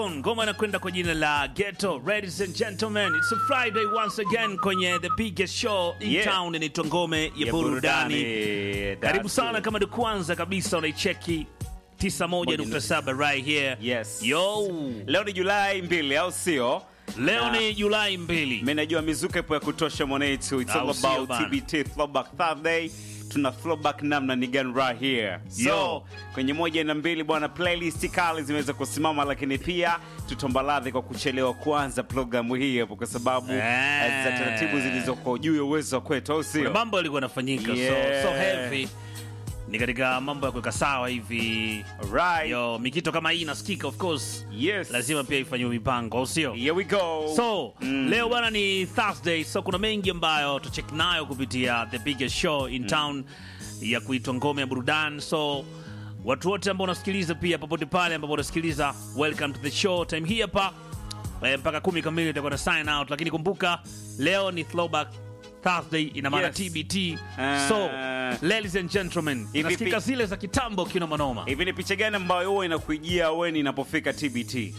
Ngoma inakwenda kwa jina la Ghetto. Ladies and gentlemen, it's a Friday once again kwenye the biggest show in Yeah. town, inaitwa Ngome ya, Burudani. Karibu sana kama ni kwanza kabisa unaicheki 91.7 right here. Yes. Yo. Leo ni Julai mbili au sio? Leo Na ni Julai mbili. mimi najua mizuka ipo ya kutosha mwanetu. It's all Au sio about bana? TBT Throwback Thursday. Tuna throwback namna ni gani right here. So, Yo. kwenye moja na mbili bwana, playlist kali zimeweza kusimama, lakini pia tutomba radhi kwa kuchelewa kuanza programu hii hapo, kwa sababu Eh. eh, za taratibu zilizoko juu ya uwezo wa kwetu, au Kuna sio? mambo yalikuwa yanafanyika Yeah. so, so heavy. Ni katika mambo ya kuweka sawa hivi. Right. Yo, mikito kama hii inasikika of course. Yes. Lazima pia ifanyiwe mipango, au sio? Here we go. So Mm. leo bwana ni Thursday, so kuna mengi ambayo tuchek nayo kupitia the biggest show in town ya kuitwa Ngome ya Burudani. So watu wote ambao unasikiliza pia popote pale ambapo unasikiliza, welcome to the show. Time hii hapa eh, mpaka kumi kamili itakuwa na sign out, lakini kumbuka leo ni throwback Thursday, ina maana Yes. TBT. Ah. So ladies and gentlemen, Hivi nasikika pi- zile za kitambo kinomanoma. Hivi ni picha gani ambayo huwa inakuijia weni inapofika TBT?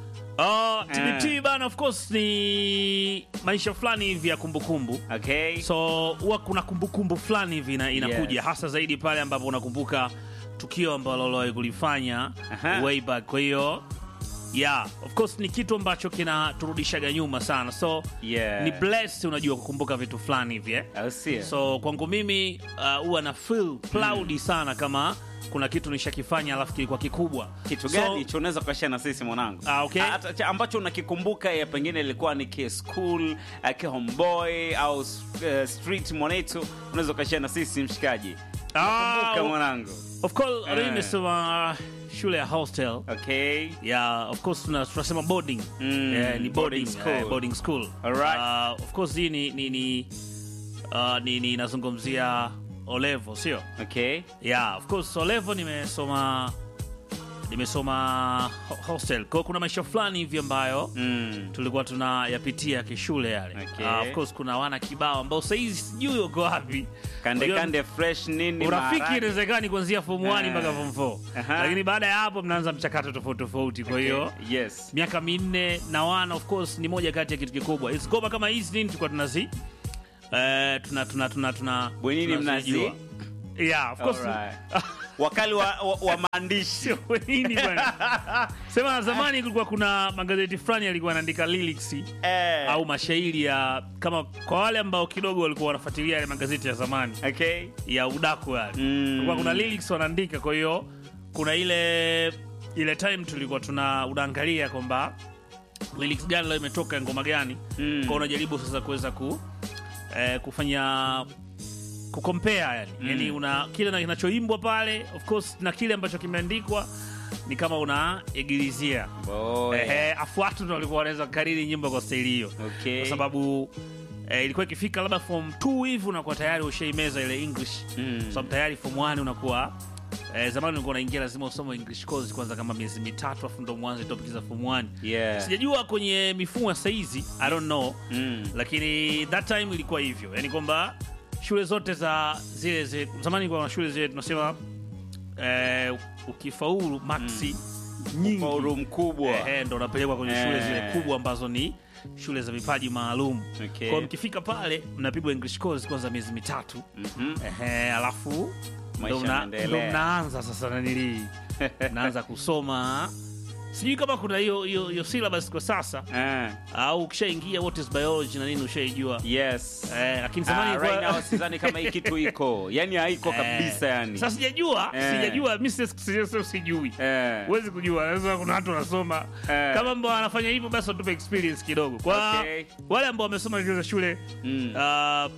Uh, TBT bana, of course ni maisha fulani hivi ya kumbukumbu Okay. so huwa kuna kumbukumbu fulani hivi ina, inakuja Yes. hasa zaidi pale ambapo unakumbuka tukio ambalo uliwahi kulifanya Aha. way back. Kwa hiyo yeah, of course ni kitu ambacho kinaturudishaga nyuma sana, so Yeah. ni blessed, unajua kukumbuka vitu fulani hivi eh? Au sio? So kwangu mimi uh, huwa na feel proud sana kama kuna kitu nishakifanya alafu kilikuwa kikubwa. kitu So- gani hicho unaweza kuashia na sisi mwanangu Ah, okay. Hata- cha- ambacho unakikumbuka ya pengine ilikuwa ni ki school uh, ki homeboy au uh, street mwanetu unaweza ukashia na sisi mshikaji Ah, kumbuka mwanangu Of course, Eh. mimi nimesoma shule ya hostel okay yeah of course tuna- tunasema boarding Mm, Eh, ni boarding, boarding school. eh, boarding school Alright. Uh, of course hii ni ni ni uh, ni, ni nazungumzia olevo sio okay yeah of course olevo nimesoma nimesoma ho- hostel kwa hiyo kuna maisha fulani hivi ambayo mm. tulikuwa tunayapitia kishule yale Okay. uh, of course kuna wana kibao ambao sahizi sijui uko wapi kande Unajua- kande fresh nini urafiki maharage. inawezekani kuanzia form 1 Eh. mpaka form 4 Aha. lakini baada ya hapo mnaanza mchakato tofauti tofauti kwa hiyo Okay, yes miaka minne na wana of course ni moja kati ya kitu kikubwa hizi ngoma kama hizi nini tulikuwa tunazi eh, tuna tuna tuna tuna Bwenini tunazijua. yeah of course Alright. wakali wa, wa, wa maandishi sio nini bwana sema zamani kulikuwa kuna magazeti fulani yalikuwa yanaandika lyrics eh, au mashairi ya kama kwa wale ambao kidogo walikuwa wanafuatilia yale magazeti ya zamani okay ya udaku yale Mm. kulikuwa kuna lyrics wanaandika kwa hiyo kuna ile ile time tulikuwa tuna unaangalia kwamba lyrics gani leo imetoka ya ngoma gani Mm. kwa unajaribu sasa kuweza ku eh, kufanya kukompea yani mm. yani una kile na kinachoimbwa pale of course na kile ambacho kimeandikwa ni kama unaegilizia Boy. Ehe, afu watu ndo walikuwa wanaweza kariri nyimbo kwa staili hiyo Okay. kwa sababu eh, ilikuwa ikifika labda form 2 hivi unakuwa tayari ushaimeza ile english Mm. kwa sababu tayari form 1 unakuwa eh, zamani ulikuwa unaingia lazima usome english course kwanza kama miezi mitatu afu ndo mwanze topic za form 1 Yeah. sijajua kwenye mifumo ya saizi i don't know Mm. lakini that time ilikuwa hivyo yani kwamba shule zote za zile zile zamani kwa shule zile tunasema eh, ukifaulu maxi nyingi Faulu mkubwa Ehe, ndo unapelekwa kwenye Eh. shule zile kubwa ambazo ni shule za vipaji maalum Okay. kwao mkifika pale mnapigwa english course kwanza miezi mitatu Mhm. Ehe, alafu Maisha ndo mna- yanaendelea. ndo mnaanza sasa nanili naanza kusoma sijui kama kuna hiyo hiyo hiyo syllabus kwa sasa Eh, au ukishaingia what is biology na nini ushaijua yes eh, lakini Ah, zamani right ilikuwa- now sidhani kama hii kitu iko yani haiko Eh, kabisa yani sasa sijajua Eh. sijajua mi si- si- si- sijui Eh, huwezi kujua lazima kuna watu wanasoma Eh. kama ambao wanafanya hivyo basi watupe experience kidogo kwa Okay. wale ambao wamesoma zile za shule Mm. uh,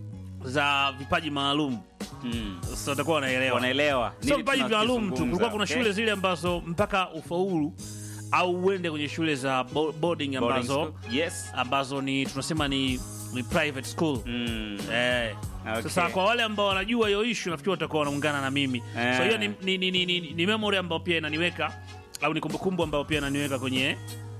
za vipaji maalum mm. sasa watakuwa wanaelewa wanaelewa sio nini vipaji maalum tu tunakizungumza, kulikuwa kuna okay? shule zile ambazo mpaka ufaulu au uende kwenye shule za bo- boarding Boarding ambazo school. yes ambazo ni tunasema ni, ni private school mm. Eh. Okay. Sasa kwa wale ambao wanajua hiyo ishu nafikiri watakuwa wanaungana na mimi Eh. so hiyo ni, ni, ni, ni, ni, ni memory ambayo pia inaniweka au ni kumbukumbu ambayo pia inaniweka kwenye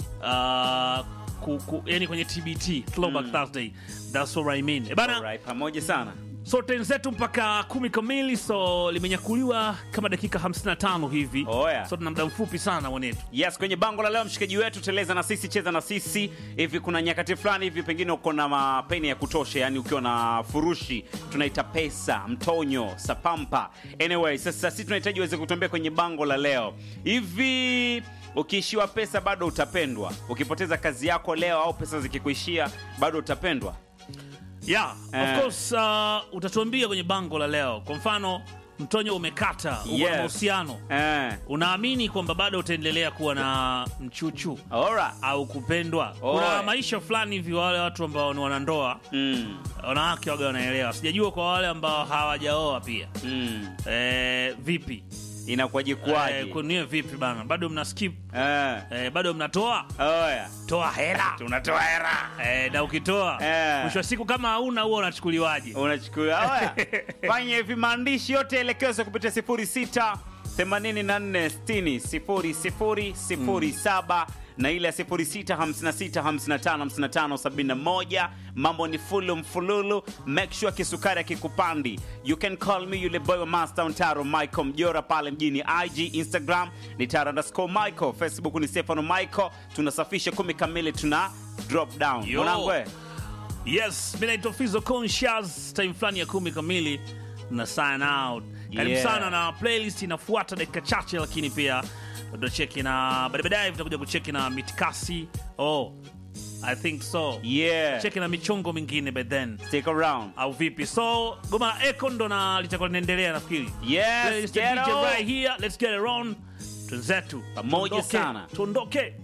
uh, ku, ku, yani kwenye tbt throwback thursday that's what I mean. Eh, bana Alright, pamoja sana so ten zetu mpaka kumi kamili so limenyakuliwa kama dakika 55 hivi Oya. so tuna muda mfupi sana mwanetu Yes, kwenye bango la leo mshikaji wetu teleza na sisi cheza na sisi hivi. Kuna nyakati fulani hivi pengine uko na mapeni ya kutosha, yani ukiwa na furushi tunaita pesa, mtonyo, sapampa. Anyway, sasa sisi tunahitaji uweze kutembea kwenye bango la leo hivi. Ukiishiwa pesa bado utapendwa. Ukipoteza kazi yako leo au pesa zikikuishia bado utapendwa. yeah, Eh. of course uh, utatuambia kwenye bango la leo kwa mfano mtonyo umekata uko na Yes. mahusiano Eh. unaamini kwamba bado utaendelea kuwa na mchuchu Alright. au kupendwa Oe. kuna maisha fulani hivi wale watu ambao ni wanandoa Mm. wanawake waga wanaelewa sijajua kwa wale ambao hawajaoa pia Mm. eh, vipi Inakuwaje eh, kuwaje? kwenye vipi bana bado mna skip Eh. eh, bado mnatoa Oya. toa hela Tunatoa hera. eh, na ukitoa Eh. mwisho wa siku kama hauna huo unachukuliwaje unachukua Oya, fanya hivi maandishi yote elekezwa kupitia 06 84 60 00 07 na ile ya 06 56 55 55 71 mambo ni fulu mfululu make sure kisukari akikupandi you can call me yule boy wa master mtaro michael mjora pale mjini ig instagram ni taro underscore michael facebook ni stefano michael tunasafisha kumi kamili tuna drop down Yo. mwanangu eh? yes mi naitwa fizo conscious time fulani ya kumi kamili na sign out karibu Yeah. sana na playlist inafuata dakika chache lakini pia tutacheki na baadaye baadaye tutakuja kucheki na mitikasi oh i think so yeah cheki na michongo mingine by then stick around au vipi so goma la eco ndo na litakuwa linaendelea nafikiri Yes, Playlist ya get DJ on. right here let's get it on twenzetu Pamoja Tuondoke, sana. tuondoke